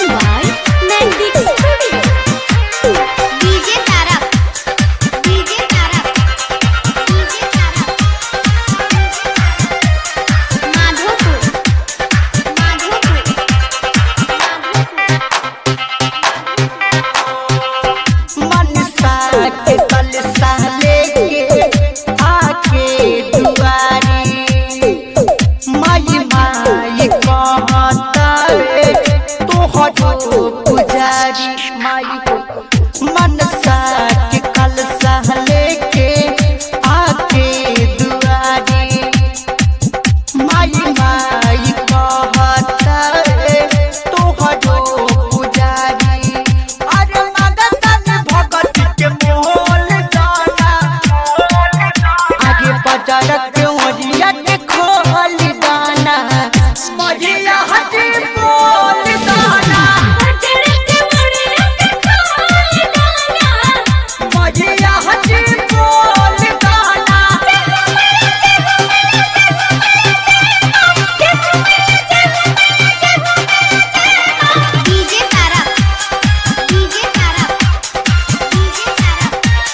by Mandic Studio. DJ Tarak. DJ Tarak. DJ Tarak. Madhopur. Madhopur. मनसा के कलसा लेके आके दुआरी माई माई कहतावे तोहरो पुजारी माई मनसा के कलसा लेके आके दुआरी माई माई कहतावे तोहरो पुजारी अरे मगन भगत के मोल जाना आगे बाजार के ओरिया के खोल दाना मजिया हटी बोल दाना मजिया हटी बोल दाना DJ Tarak. DJ Tarak. DJ Tarak.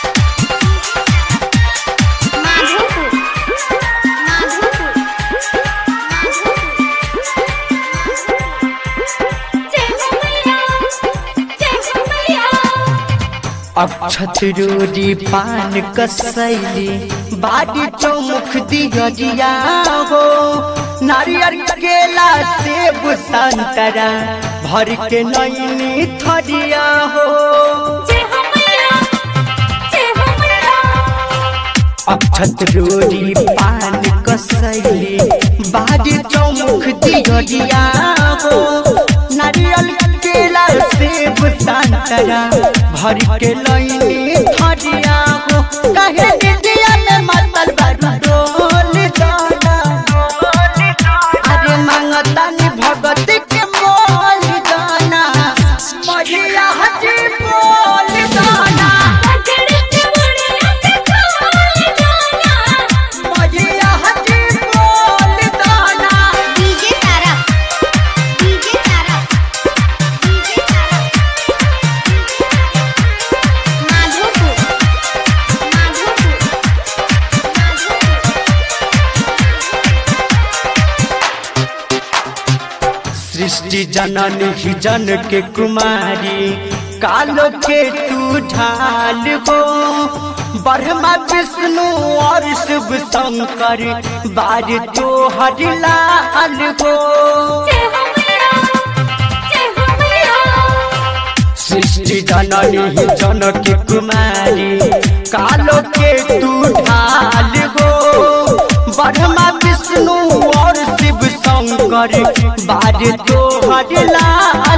Madhopur. Madhopur. अक्षत रोरी पान कसैली बाड़ी चौमुख दिहरिया हो नारियल केला सेब संतरा भर के नैनी थरिया हो अक्षत रोरी पान कसैली बाड़ी चौमुख दिहरिया हो नारियल केला सेब संतरा भर के लैनी थरिया हो कहे दिदिया में मतल बरोल दाना अरे मांगतानी भगत के मोल दाना मजिया हजी बोल दाना मजिया हजी बोल दाना DJ Tarak. DJ Tarak. DJ Tarak. Madhopur. Madhopur. Madhopur. सृष्टि जनन ही जन के कुमारी कालो के तू ढाल हो ब्रह्मा विष्णु और शिव शंकर बार तो हरिलाल हो सृष्टि जननी ही जन के कुमारी कालो के तू ढाल हो ब्रह्मा विष्णु और शिव शंकर बार तो हरिलाल